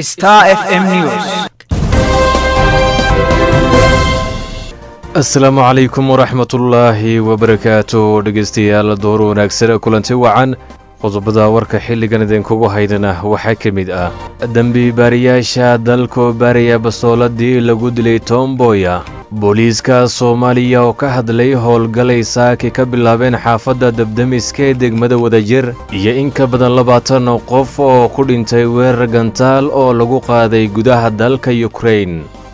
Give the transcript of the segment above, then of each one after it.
Star FM News. asalaamu calaykum waraxmatullaahi wabarakaatu dhegeystayaal door wanaagsan kulanti wacan qodobada warka xilligan idinkugu haydana waxaa ka mid ah dembi baariyaasha dalkoo baaraya basooladii lagu dilay tomboya booliiska soomaaliya oo ka hadlay howlgalay saaki ka bilaabeen xaafadda debdemiska ee degmada wadajir iyo in ka badan labaatan qof oo ku dhintay weerar gantaal oo lagu qaaday gudaha dalka yukrain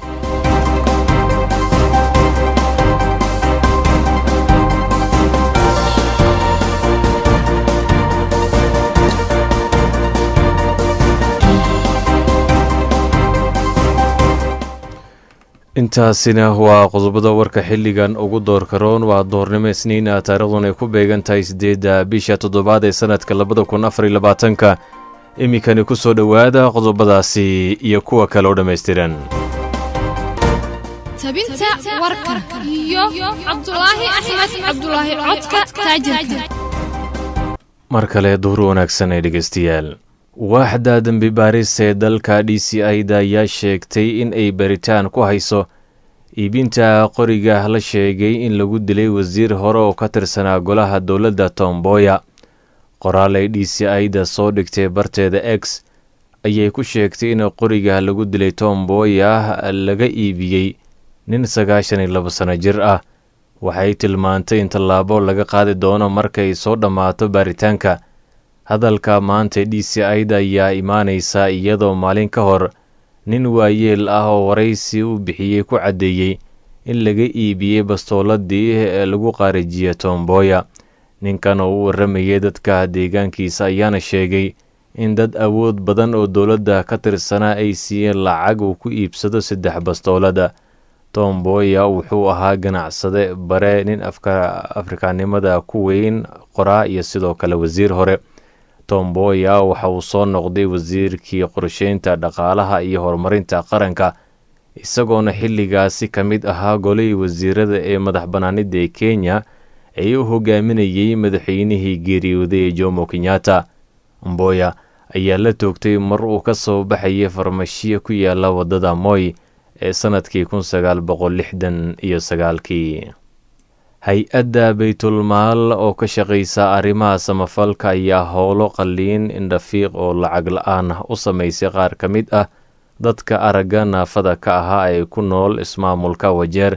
intaasina waa qodobada warka xilligan ugu doorka roon waa doornimo isniina taariikhdun ay ku beegan tahay siddeedda bisha toddobaad ee sannadka labada kun afar iyo labaatanka iminkani ku soo dhowaada qodobadaasi iyo kuwa kale oo dhammaystiran tabinta warka iyo cabdulaahi axmed cabdulaahi codka taajirka mar kale duhur wanaagsan ee dhegeystayaal waaxda dembi baaris ee dalka d c i-da ayaa sheegtay in ay baritaan ku hayso iibinta qoriga la sheegay in lagu dilay wasiir hore oo ka tirsanaa golaha dowladda tomboya qoraal ay d c i-da soo dhigtay barteeda x ayay ku sheegtay in qoriga lagu dilay tomboya laga iibiyey nin sagaashan iyo labo sano jir ah waxay tilmaantay in tallaabo laga qaadi doono markay soo dhammaato baaritaanka hadalka maanta d c i-da ayaa imaanaysa iyadoo maalin ka hor nin waayeel ah oo waraysi u bixiyey ku caddeeyey in laga iibiyey bastooladii ee lagu qaarijiye tomboya ninkan oo u warramayay dadka deegaankiisa ayaana sheegay in dad awood badan oo dowladda ka tirsanaa ay siiyeen lacag uu ku iibsado saddex bastoolada tomboya wuxuu ahaa ganacsade bare nin afrikaanimada ku weyn qoraa iyo sidoo kale wasiir hore tomboya waxa uu soo noqday wasiirkii qorsheynta dhaqaalaha iyo horumarinta qaranka isagoona xilligaasi ka mid ahaa golihii wasiirada ee madax bannaanida ee kenya ee u hogaaminayey madaxweynihii geeriyooday ee jomo kenyatta mboya ayaa la toogtay mar uu ka soo baxayay farmashiya ku yaala waddada moy ee sannadkii kun sagaal boqol lixdan iyo sagaalkii hay-adda baytulmaal oo ka shaqaysa arrimaha samafalka ayaa howlo qalliin indhafiiq oo lacag la-aan u samaysay qaar ka mid ah dadka aragga naafada ka ahaa ee ku nool ismaamulka wajeer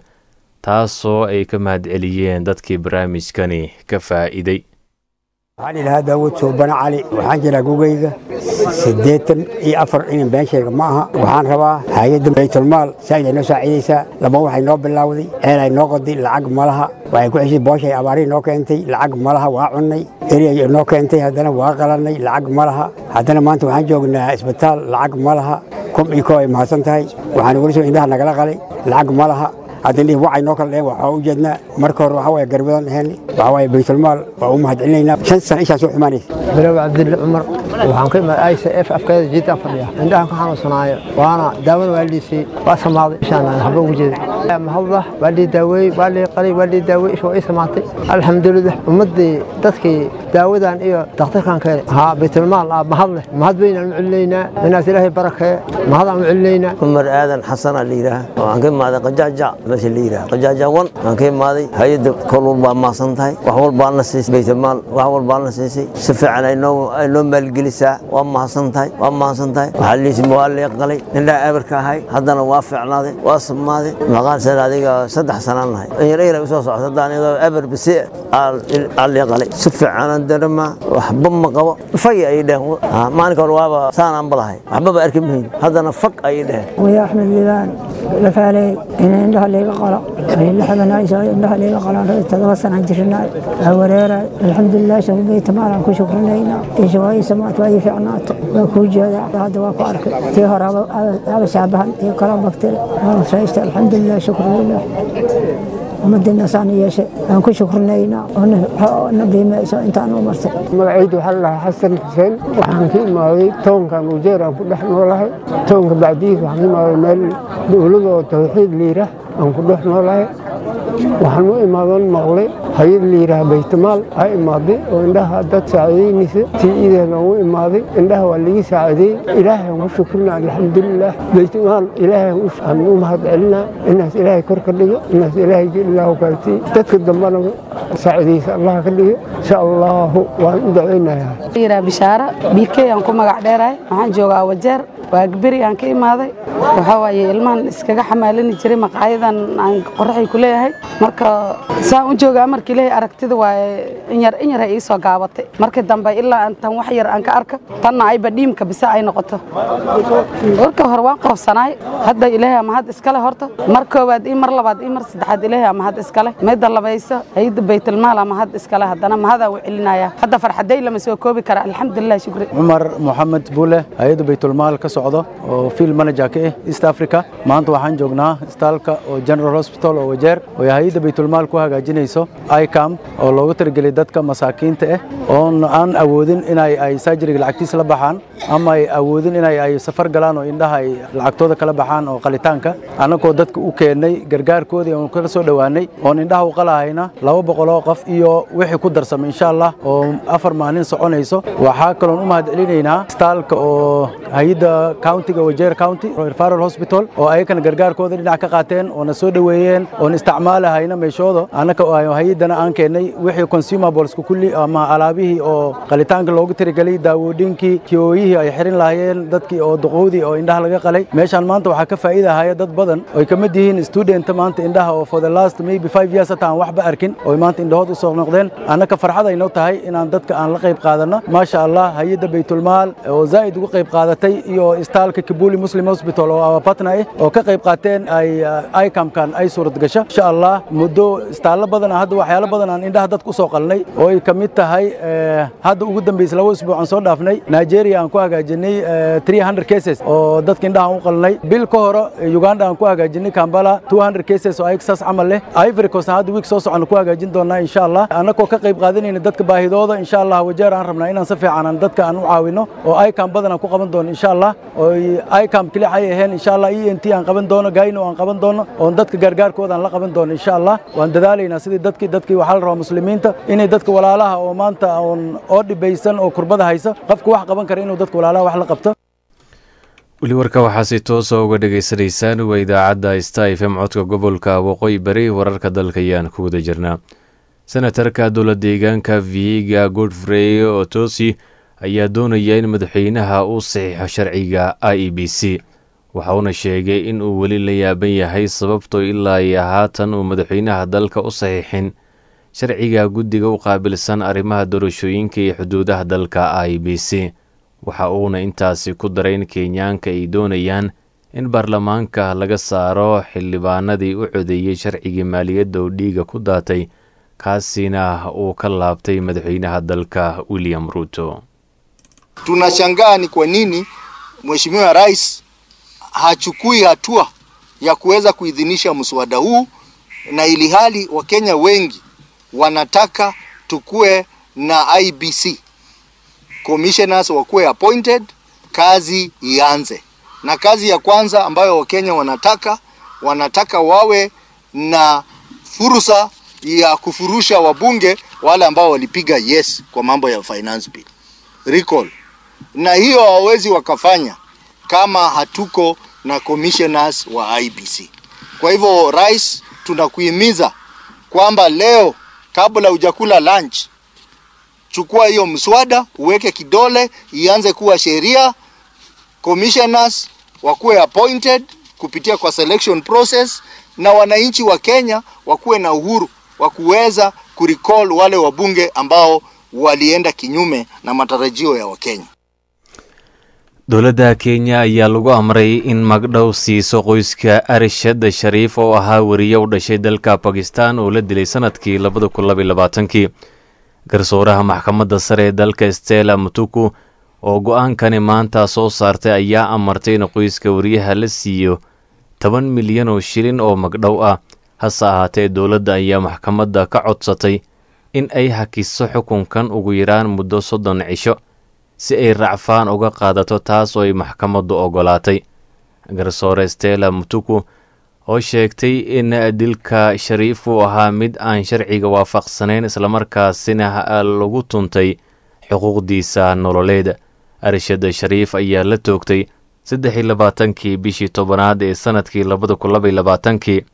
taasoo ay ka mahadceliyeen dadkii barnaamijkani ka faa'iiday waxaan idhahaa daawud suubane cali waxaan jiraa gugayga siddeetan iyo afar inan been sheega ma aha waxaan rabaa hay-adda baytulmaal saaid ay noo saaciidaysaa laba waxay noo bilaawday ceel ay noo qoday lacag malaha waxay ku xeshay booshay abaarihi noo keentay lacag malaha waa cunnay eriyay noo keentay haddana waa qalannay lacag malaha haddana maanta waxaan joognaa isbitaal lacag malaha kum iyo koo ay mahadsan tahay waxaan weli soo indhaha nagala qalay lacag malaha haddana wacay noo kala dheheen waxaa u jeednaa marka hore waxaa waye garbadan dheheen waxaa waye baytulmaal waa u mahadcelinaynaa shan sano ishaa soo xumaanaysa bilow cabdille cumar waxaan ka imaaday i c f afkeeda jiitaan fadhiya indhahan ka xanuunsanaayo waana daawada waa liisay waa samaaday ishaan waxba ugu jeeda mahadlah waa lii daaweeyey waa lii qalay waa lii daaweeyey isha waa ii samaatay alxamdulilah ummaddii dadkii daawadan iyo dakhtarkan keenay haa baytulmaal ah mahad leh mahad weynaan u celinaynaa inaas ilaahay barakee mahadaan u celinaynaa cumar aadan xasan aa la yidhaah waxaan ka imaaday qajaaja meesha la yidhaah qajaaja wan waxaan ka imaaday hay-adda kol walbaa maasan tahay wax walbaana siisay baytulmaal wax walbaana siisay si fiican ay noo ay noo maalgelisaa waa mahadsan tahay waa mahadsan tahay waxaa liisi waa lii qalay indhaha eberka ahay haddana waa fiicnaaday waa samaaday maqaan seen adiga saddex sanaan nahay inyar eyra usoo socota haddaan iyadoo eber bisi aa lii qalay si fiicanaan darama waxba ma qabo fay ayay dheheen maalinka hore waaba saanaan balahay waxbaba arki mahayn haddana fag ayay dheheen ويا أحمد لبان لفالي إن عندها اللي قلا اللي حبنا عيسى عندها اللي قلا تدرسنا عن جرنا وريرا الحمد لله شوف بيت مالا كل شكر لنا إيش واي سمعت واي فعنات وكوجا هذا وقارك تيهر هذا شعبها تي كلام بكتير الحمد لله شكر لله ummadeenna saan yeeshay aan ku shukrinayna na qiimayso intaan u martay magacaydu waxaa lalahaa xasan xuseen waxaan ka imaaday toonkan ujeer aan ku dhex noolahay toonka bacdiis waxaan ka imaaday meel dowladoo tawxiid liira aan ku dhex noolahay waxaan u imaadan maqlay hay-ad la yidhaha baytamaal aa imaaday oo indhaha dad saaciidaynaysa tii ideeda u imaaday indhaha waa laga saacideeyey ilaahay aan ku shukrina alxamdulilah baytamaal ilaahay aan u mahad celinaa inaas ilaahay kor ka dhigo inaas ilaahay ilaahu gaartay dadka dambana saacidaysa allah ka dhigo insha allahu waan u dacaynayaa yidhaha bishaara bikey aan ku magac dheerahay waxaan joogaa wajeer waagberi aan ka imaaday waxaa waaye ilmahan iskaga xamaalani jiray maqaayadan aan qoraxay ku leeyahay marka saan u joogaa marka ilaahay aragtida waaye inyar inyar ay ii soo gaabatay markii dambe ilaa tan wax yar aan ka arka tanna ayba dhiimka bise ay noqoto warka hore waan qoofsanaay hadda ilaahay ama had iskale horta mar koowaad ii mar labaad ii mar saddexaad ilaahay ama had iskale midda labayso hayadda baytulmaal ama had iskale haddana mahadaan u celinaya hadda farxaday lama soo koobi kara alxamdulilah shukri cumar moxamed buule hay-adda baytulmaal ka socdo oo field manager ka ah east africa maanta waxaan joognaa istaalka oo general hospital oo wajeer oo hay-adda baytulmaal ku hagaajinayso icam oo loogu talagelay dadka masaakiinta ah oon aan awoodin inay ay surgeryga lacagtiisa la baxaan ama ay awoodin inay ay safar galaan oo indhaha ay lacagtooda kala baxaan oo qalitaanka annagoo dadka u keennay gargaarkoodii oon kala soo dhowaanay oon indhaha u qalahayna laba boqoloo qof iyo wixii ku darsamay insha allah oo afar maalin soconayso waxaa kaloon u mahad celinaynaa istaalka oo hay-adda countiga wajeer county referral hospital oo ayakana gargaarkooda dhinac ka qaateen oona soo dhoweeyeen oon isticmaalahayna meeshooda annaka hay-addana aan keennay wixii consumables kulli ama alaabihii oo qalitaanka loogu tirigelay daawooyinkii kiyooyihii ay xirin lahaayeen dadkii oo duqowdii oo indhaha laga qalay meeshaan maanta waxaa ka faa'iidahaya dad badan oy ka mid yihiin student maanta indhaha oo for the last maybe five years hata aan waxba arkin oo maanta indhahood u soo noqdeen annaka farxad aynoo tahay inaan dadka aan la qayb qaadanno maasha allah hay-adda baytulmaal oo zaa'id uga qayb qaadatay iyo istaalka kibuli muslim hospital oo awapatna ah oo ka qayb qaateen ay icamkan ay suurad gasho insha allah muddo istaallo badan hadda waxyaalo badan aan indhaha dadka u soo qalnay oo ay ka mid tahay hadda ugu dambaysa laba usbuuc aan soo dhaafnay nigeria aan ku hagaajinay 300 cases oo dadka indhaha aan u qalnay bil ka hore uganda aan ku hagaajinay kambala 200 cases oo ayaga saas camal leh ivory coast hadda week soo socon ku hagaajin doonaa insha allah annagoo ka qayb qaadanayna dadka baahidooda insha allah wajeer aan rabnaa inaan si fiican aan dadka aan u caawino oo icam badan aan ku qaban doono insha allah oo icam keli ay ahayn insha allah ent aan qaban doono gayno aan qaban doono oo dadka gargaarkooda aan la qaban doono insha allah waan dadaalaynaa sidii dadkii dadkii waxaa la rabaa muslimiinta inay dadka walaalaha oo maanta oon oo dhibaysan oo kurbada haysa qofka wax qaban kara inuu dadka walaalaha wax la qabto weli warka waxaa si toosa uga dhagaysanaysaan waa idaacadda sta f m codka gobolka waqooyi bari wararka dalka ayaan ku wada jirnaa senatarka dowla deegaanka vihiga godfrey otosi ayaa doonaya in madaxweynaha uu saxiixo sharciga i e b c waxa uuna sheegay in uu weli la yaaban yahay sababtoo ilaa iyo haatan uu madaxweynaha dalka u saxiixin sharciga guddiga u qaabilsan arrimaha doorashooyinka iyo xuduudaha dalka i b c waxa uuna intaasi ku daray in kenyaanka ay doonayaan in baarlamaanka laga saaro xildhibaanadii u codeeyey sharcigii maaliyadda oo dhiiga ku daatay kaasina uu ka laabtay madaxweynaha dalka william ruto tunashangaa ni kwa nini mheshimiwa rais hachukui hatua ya kuweza kuidhinisha mswada huu na ili hali wakenya wengi wanataka tukue na IBC commissioners wakuwe appointed, kazi ianze. Na kazi ya kwanza ambayo wakenya wanataka wanataka wawe na fursa ya kufurusha wabunge wale ambao walipiga yes kwa mambo ya finance bill recall, na hiyo hawawezi wakafanya kama hatuko na commissioners wa IBC. Kwa hivyo, rais, tunakuhimiza kwamba leo kabla hujakula lunch, chukua hiyo mswada uweke kidole, ianze kuwa sheria. Commissioners wakuwe appointed kupitia kwa selection process, na wananchi wa Kenya wakuwe na uhuru wa kuweza kurecall wale wabunge ambao walienda kinyume na matarajio ya Wakenya. dowladda kenya ayaa lagu amray in magdhow siiso qoyska arishad shariif oo ahaa weriye u dhashay dalka bakistan oo la dilay sanadkii labada kun labaiy labaatankii garsooraha maxkamadda sare ee dalka stella mutuku oo go-aankani maanta soo saartay ayaa amartay in qoyska weriyaha la siiyo toban milyan oo shilin oo magdhow ah hase ahaatee dowladda ayaa maxkamadda ka codsatay in ay hakiso xukunkan ugu yaraan muddo soddon cisho si ay racfaan uga qaadato taas oo ay maxkamaddu ogolaatay garsoore stella mutuku oo sheegtay in dilka shariif uu ahaa mid aan sharciga waafaqsanayn islamarkaasina lagu tuntay xuquuqdiisa nololeed arshad shariif ayaa la toogtay saddex iyo labaatankii bishii tobanaad ee sanadkii labada kun laba iyo labaatankii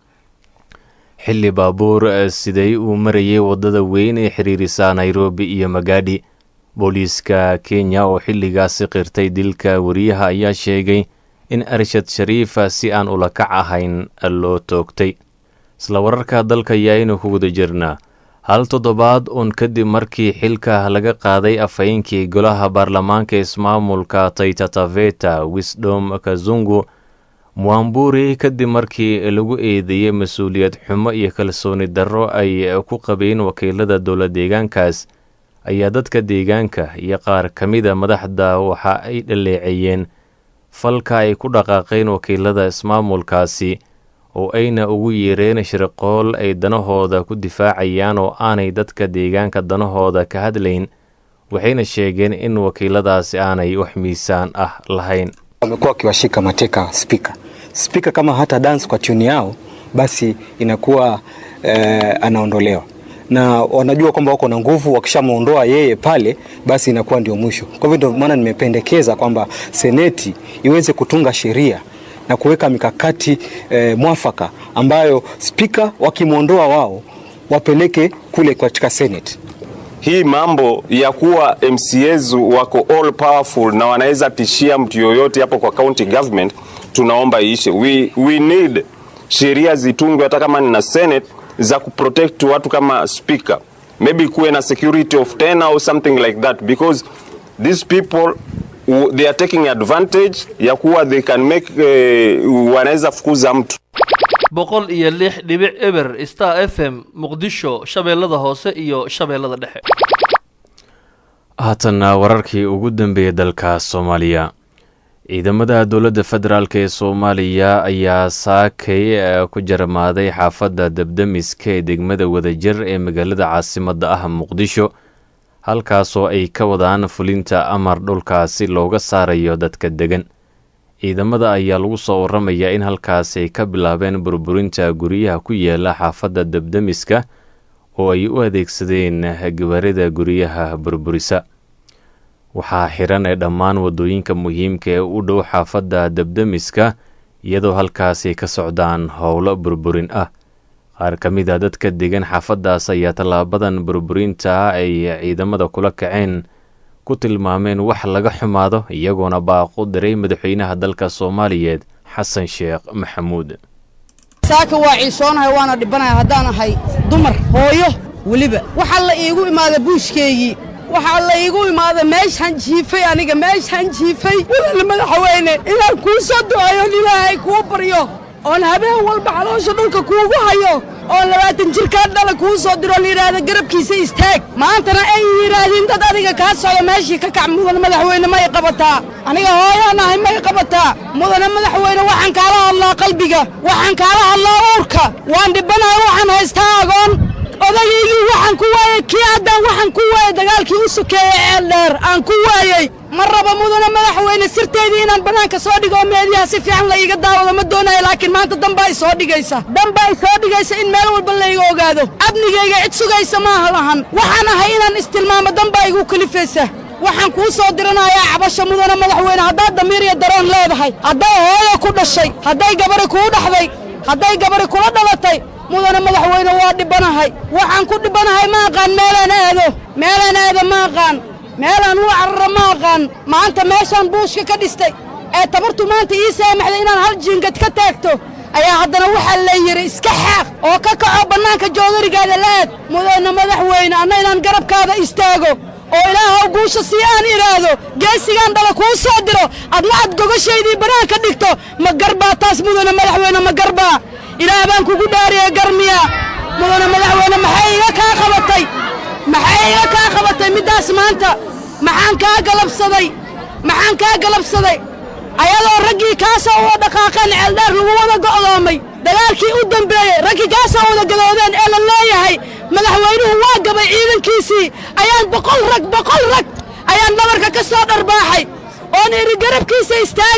xilli baabuur siday uu marayay waddada weyn ee xiriirisa nairobi iyo magaadhi booliiska kenya oo xilligaasi qirtay dilka wariyaha ayaa sheegay in arshad shariif si aan ulakac ahayn loo toogtay isla wararka dalka ayaaynu ku guda jirnaa hal toddobaad uun kadib markii xilka laga qaaday afhayeenkii golaha baarlamaanka ismaamulka taytataveta wisdom kazungu muamburi kadib markii lagu eedeeyey mas-uuliyad xumo iyo kalsooni darro ay ku qabeen wakiilada dowla deegaankaas ayaa dadka deegaanka iyo qaar ka mida madaxda waxa ay dhaleeceeyeen falka ay ku dhaqaaqeen wakiilada ismaamulkaasi oo ayna ugu yeereen shirqool ay danahooda ku difaacayaan oo aanay dadka deegaanka danahooda ka hadlayn waxayna sheegeen in wakiiladaasi aanay wax miisaan ah lahayn wamekuwa wakiwashika mateka spika spika kama hata dance kwa tuni yao basi inakuwa eh, anaondolewa na wanajua kwamba wako na nguvu wakishamwondoa yeye pale basi inakuwa ndio mwisho kwa hivyo ndio maana nimependekeza kwamba seneti iweze kutunga sheria na kuweka mikakati eh, mwafaka ambayo spika wakimwondoa wao wapeleke kule katika senate hii mambo ya kuwa MCAs wako all powerful na wanaweza tishia mtu yoyote hapo kwa county government, tunaomba iishe. We, we need sheria zitungwe hata kama ni na senate za kuprotect watu kama speaker, maybe kuwe na security of 10 or something like that because these people w- they are taking advantage ya kuwa they can make uh, wanaweza fukuza mtu boqol iyo lix dhibic eber star f m muqdisho shabeellada hoose iyo shabeellada dhexe haatanna wararkii ugu dambeeyey dalka soomaaliya ciidamada dowladda federaalk ee soomaaliya ayaa saakay ku jarmaaday xaafadda debdemiska ee degmada wadajir ee magaalada caasimadda ah muqdisho halkaasoo ay ka wadaan fulinta amar dhulkaasi looga saarayo dadka degan ciidamada ayaa lagu soo waramayaa in halkaasi ay ka bilaabeen burburinta guryaha ku yaala xaafadda debdemiska oo ay u adeegsadeen gawaarida guryaha burburisa waxaa xiran ee dhammaan waddooyinka muhiimka ee u dhow xaafadda debdemiska iyadoo halkaasi ka socdaan howlo burburin ah qaar ka mid a dadka degan xaafaddaas ayaa tallaabadan burburinta ay ciidamada kula kaceen ku tilmaameen wax laga xumaado iyagoona baaqu diray madaxweynaha dalka soomaaliyeed xasan sheekh maxamuud saaka waa ciisoonahay waana dhibanahay haddaan ahay dumar hooyo weliba waxaa la iigu imaaday buushkeygii waxaa la iigu imaaday meeshaan jiifay aniga meeshaan jiifay wadana madaxweyne inaan kuu soo duceeyoon ilaahay kuu baryo oon habeen walba caloosha dhulka kuugu hayo oon labaatan jirkaa dhala kuu soo diro layidhaahda garabkiisa istaag maantana ay yidhaahdeen dad adiga kaa socda meeshii ka kac mudan madaxweyne may qabataa aniga hooyaan ahay may qabataa mudane madaxweyne waxaan kaala hadlaa qalbiga waxaan kaala hadlaa uurka waan dhibanahay waxaan haystaa agoon odayaygii waxaan ku waayey kii haddaan waxaan ku waayey dagaalkii u sokeeyey ee dheer aan ku waayey ma raba mudane madaxweyne sirteydii inaan bannaanka soo dhigo oo meediyaha si fiican la iiga daawado ma doonayo laakiin maanta damba ay soo dhigaysa damba ay soo dhigaysa in meel walba layga ogaado amnigayga cid sugaysa maaha lahan waxaan ahay inaan istilmaamo damba igu kalifaysa waxaan kuu soo diranayaa cabasha mudane madaxweyne haddaad damiir iyo daroon leedahay hadday hooyo ku dhashay hadday gabari kuu dhaxday hadday gabari kula dhalatay mudane madaxweyne waa dhibanahay waxaan ku dhibanahay ma aqaan meelaan aado meelaan aado ma aqaan meelaan u carara ma aqaan maanta meeshaan buushka ka dhistay ee tabartu maanta ii saamaxday inaan hal jiingad ka taagto ayaa haddana waxaa la yidhi iska xaaq oo ka kaco bannaanka joodarigaada la'aad mudane madaxweyne anna inaan garabkaada istaago oo ilaahow guusha sii aan idhaahdo geesigaan dhala kuu soo diro adna aad gogashaydii bannaanka dhigto ma garbaa taas mudane madaxweyne ma garbaa ilaah baan kugu dhaariye garmiya mudane madaxweyne maxay iga kaa qabatay maxay iga kaa qabatay middaas maanta maxaan kaa galabsaday maxaan kaa galabsaday ayadoo raggii kaasoo wada dhaqaaqeen ceeldheer lagu wada go'doomay dagaalkii u dambeeyey raggii kaasoo wada gadoodeen ee la leeyahay madaxweynuhu waa gabay ciidankiisii ayaan boqol rag boqol rag ayaan dhabarka ka soo dharbaaxay oon idhi garabkiisa istaaga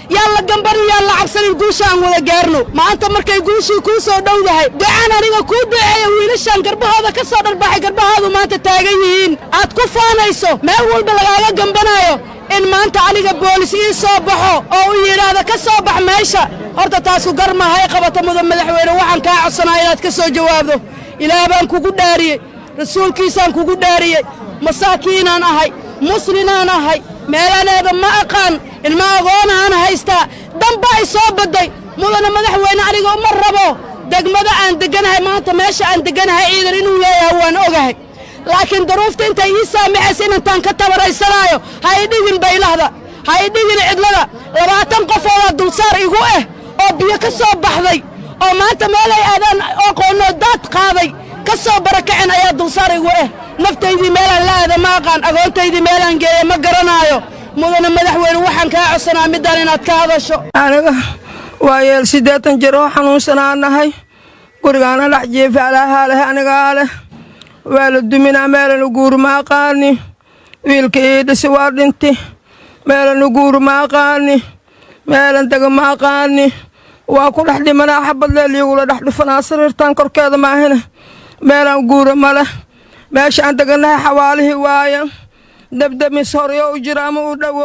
yaan la gambanin yaan la cabsanin guusha aan wada gaarno maanta markay guushii kuu soo dhowdahay ducaan aniga kuu duceeya wiilashaan garbahooda ka soo dharbaxay garbahaadu maanta taagan yihiin aad ku faanayso meel walba lagaaga gambanaayo in maanta aniga boolis ii soo baxo oo uu yidhaahdo ka soo bax meesha horta taasu garmaha hay qabata mudan madaxweyne waxaan kaa codsanaa inaad ka soo jawaabdo ilaah baan kugu dhaariyey rasuulkiisaan kugu dhaariyey masaakiinaan ahay muslinaan ahay meelaneeda ma aqaan ilma agoonahaan haystaa damba ay soo badday mudana madaxweyne aniga uma rabo degmada aan degganahay maanta meesha aan degganahay ciidan inuu leeyahay waan ogahay laakiin duruufta intay ii saamaxaysa inantaan ka tabaraysanaayo ha i dhigin baylahda ha i dhigin cidlada labaatan qofoodaa dulsaar igu ah oo biyo ka soo baxday oo maanta meelay aadaan aqoonnoo daad qaaday ka soo barakacen ayaa dulsaar igu ah naftaydii meelaan la aada ma aqaan agoontaydii meelaan geeya ma garanaayo mudana madaxweyne waxaan kaa codsanaa middaan inaad ka hadasho aniga waa yeel siddeetan jir oo xanuunsanaa nahay gurigaana dhex jiifa alaahaa leh anigaa leh waa la duminaa meelanu guuri ma aqaani wiilka ii dhisi waa dhinti meelanu guuri ma aqaani meelan dega ma aqaani waa ku dhex dhimanaa xabadleel iyagula dhex dhufanaa sariirtan korkeeda maahine meelaan guura ma leh meesha aan degannahay xawaalihii waaya debdemis horyo u jira ama u dhowo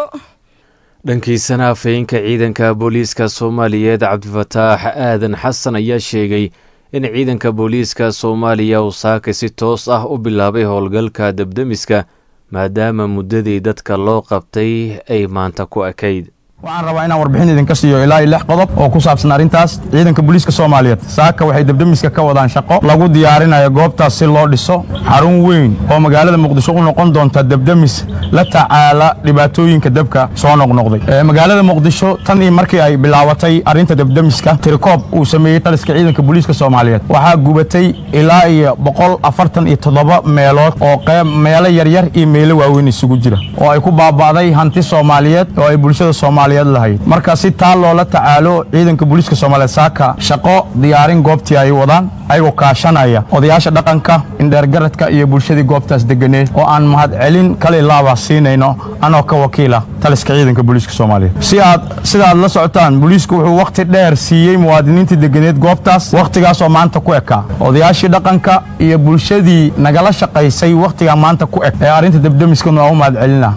dhankiisana afhayeenka ciidanka booliiska soomaaliyeed cabdifataax aadan xasan ayaa sheegay in ciidanka booliiska soomaaliya uu saaka si toos ah u bilaabay howlgalka debdemiska maadaama muddadii dadka loo qabtay ay maanta ku ekayd waxaan rabaa inaan warbixin idinka siiyo ilaa iyo lix qodob oo ku saabsan arrintaas ciidanka booliiska soomaaliyeed saaka waxay debdemiska ka wadaan shaqo lagu diyaarinayo goobtaas si loo dhiso xarun weyn oo magaalada muqdisho u noqon doonta debdemis la tacaala dhibaatooyinka dabka soo noqnoqday magaalada muqdisho tan iyo markii ay bilaabatay arrinta debdemiska tirikoob uu sameeyey taliska ciidanka booliiska soomaaliyeed waxaa gubatay ilaa iyo boqol afartan iyo toddoba meelood oo qeyb meelo yaryar iyo meelo waaweyn isugu jira oo ay ku baaba'day hanti soomaaliyeed oo ay bulshada soomaaliyeed marka si taa loola tacaalo ciidanka booliiska soomaaliyeed saaka shaqo diyaarin goobtii ay wadaan ayagoo kaashanaya odayaasha dhaqanka indheergaradka iyo bulshadii goobtaas deganeed oo aan mahadcelin kale laaba siinayno anoo ka wakiila taliska ciidanka booliiska soomaaliyeed si aad sida aad la socotaan booliisku wuxuu wakhti dheer siiyey muwaadiniintii deganeed goobtaas wakhtigaasoo maanta ku ekaa odayaashii dhaqanka iyo bulshadii nagala shaqaysay wakhtigaa maanta ku eg ee arrinta debdemiskana waa u mahadcelina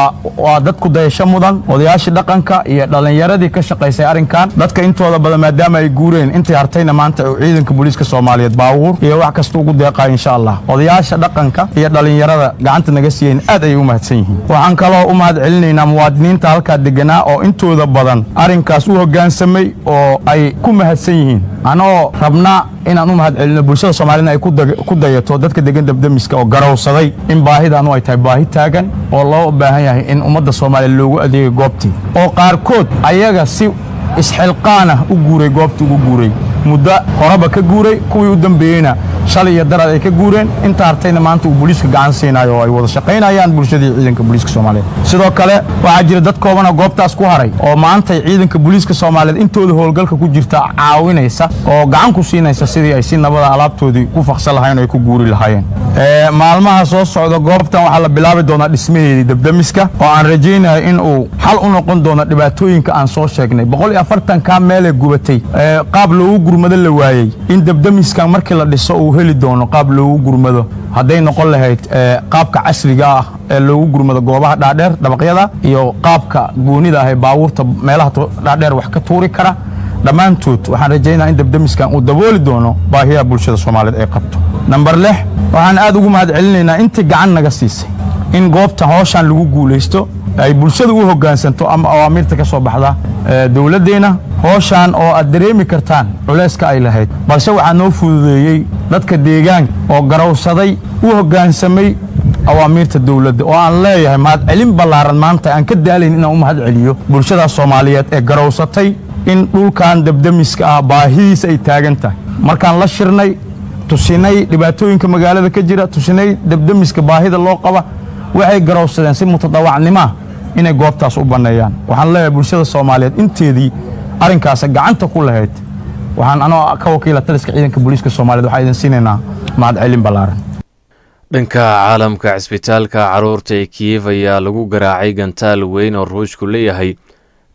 waa dadku dayasho mudan odayaashii dhaqanka iyo dhallinyaradii ka shaqaysay arrinkan dadka intooda badan maadaama ay guureen intii hartayna maanta uu ciidanka booliiska soomaaliyeed baabuur iyo wax kasta ugu deeqayo insha allah odayaasha dhaqanka iyo dhallinyarada gacanta naga siiyeen aad ayay u mahadsan yihiin waxaan kaloo u mahad celinaynaa muwaadiniinta halkaa deganaa oo intooda badan arrinkaas u hoggaansamay oo ay ku mahadsan yihiin anoo rabnaa inaan u mahad celino bulshada soomaaliyed ay ku dayato dadka degan debdemiska oo garowsaday in baahidaanu ay tahay baahi taagan oo loo baahan yahay in ummadda soomaaliya loogu adeegay goobtii oo qaarkood ayaga si isxilqaanah u guuray goobtii ugu guuray muddo horeba ka guuray kuwii u dambeeyeyna shalay iyo darad ay ka guureen inta hartayna maanta uu booliiska gacan siinayo oo ay wada shaqaynayaan bulshadii ciidanka booliiska soomaaliyeed sidoo kale waxaa jira dad koobana goobtaas ku haray oo maantay ciidanka booliiska soomaaliyeed intooda howlgalka ku jirta caawinaysa oo gacan ku siinaysa sidii ay si nabada alaabtoodii ku faqsan lahayen oo ay ku guuri lahaayeen maalmaha soo socda goobtan waxaa la bilaabi doonaa dhismaheedii debdemiska oo aan rajaynayo in uu xal u noqon doono dhibaatooyinka aan soo sheegnay boqol iyo afartankaa meelee gubatay qaab loogu gurmado la waayey in debdemiskan markii la dhiso uu heli doono qaab loogu gurmado hadday noqon lahayd qaabka casriga ah ee loogu gurmado goobaha dhaadheer dabaqyada iyo qaabka goonida ah ee baabuurta meelaha dhaadheer wax ka tuuri kara dhammaantood waxaan rajaynaa in debdemiskan uu dabooli doono baahiyaha bulshada soomaaliyeed ay qabto namber lix waxaan aad ugu mahad celinaynaa intii gacan naga siisay in goobta hooshaan lagu guulaysto ay bulshada u hoggaansanto ama awaamiirta ka soo baxda dowladdeenna hooshaan oo aad dareemi kartaan culayska ay lahayd balse waxaa noo fududeeyey dadka deegaanka oo garowsaday u hoggaansamay awaamiirta dowladda oo aan leeyahay mahadcelin ballaaran maanta aan ka daalayn inaan u mahad celiyo bulshadaas soomaaliyeed ee garowsatay in dhulkan debdemiska ah baahidiisa ay taagan tahay markaan la shirnay tusinay dhibaatooyinka magaalada ka jira tusinay debdemiska baahida loo qaba waxay garowsadeen si mutadawacnimoa inay goobtaas u banneeyaan waxaan leeyahay bulshada soomaaliyeed inteedii arrinkaas gacanta ku lahayd waxaan anoo ka wakiila taliska ciidanka booliiska soomaaliyed waxaa idin siinaynaa mahadcelin ballaaran dhanka caalamka cisbitaalka caruurta ee kiyef ayaa lagu garaacay gantaal weyn oo ruushku leeyahay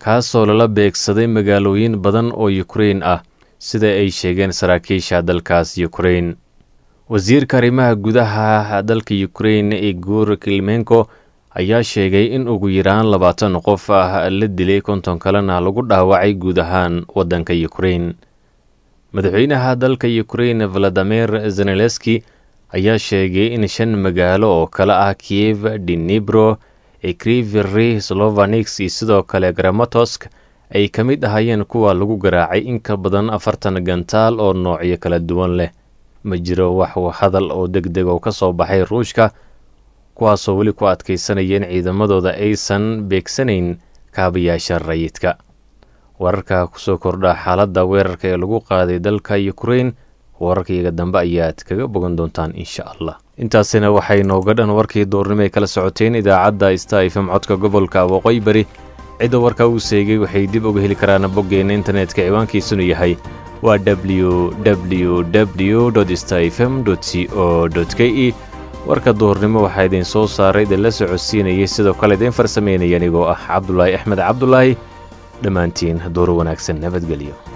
kaasoo lala beegsaday magaalooyin badan oo yukrain ah sida ay sheegeen saraakiisha dalkaas yukrain wasiirka arrimaha gudaha dalka yukrain igor kilmenko ayaa sheegay in ugu yaraan labaatan qof ah la dilay konton kalena lagu dhaawacay guud ahaan waddanka yukrain madaxweynaha dalka yukrain valadimir zeneleski ayaa sheegay in shan magaalo oo kale ah kiev dinibro ekriviri slovanix iyo sidoo kale gramatosk ay ka mid ahayeen kuwa lagu garaacay in ka badan afartan gantaal oo noocyo kala duwan leh ma jiro wax hadal oo deg deg oo ka soo baxay ruushka kuwaasoo weli ku adkaysanaya in ciidamadooda aysan beegsanayn kaabayaasha rayidka wararka kusoo kordha xaaladda weerarka ee lagu qaaday dalka yukrain wararkaiyaga dambe ayaad kaga bogan doontaan insha allah intaasina waxay nooga dhan warkii duurnimo ay kala socoteen idaacadda sta fm codka gobolka waqooyi bari cidda warka uu seegay waxay dib uga heli karaan boggeenna internetka ciwaankiisunu yahay waa w w w sta fm c o k e warka duhurnimo waxaa idin soo saaray idinla socodsiinayay sidoo kale idiin farsameynaya anigoo ah cabdulaahi axmed cabdulaahi dhammaantiin duur wanaagsan nabadgelyo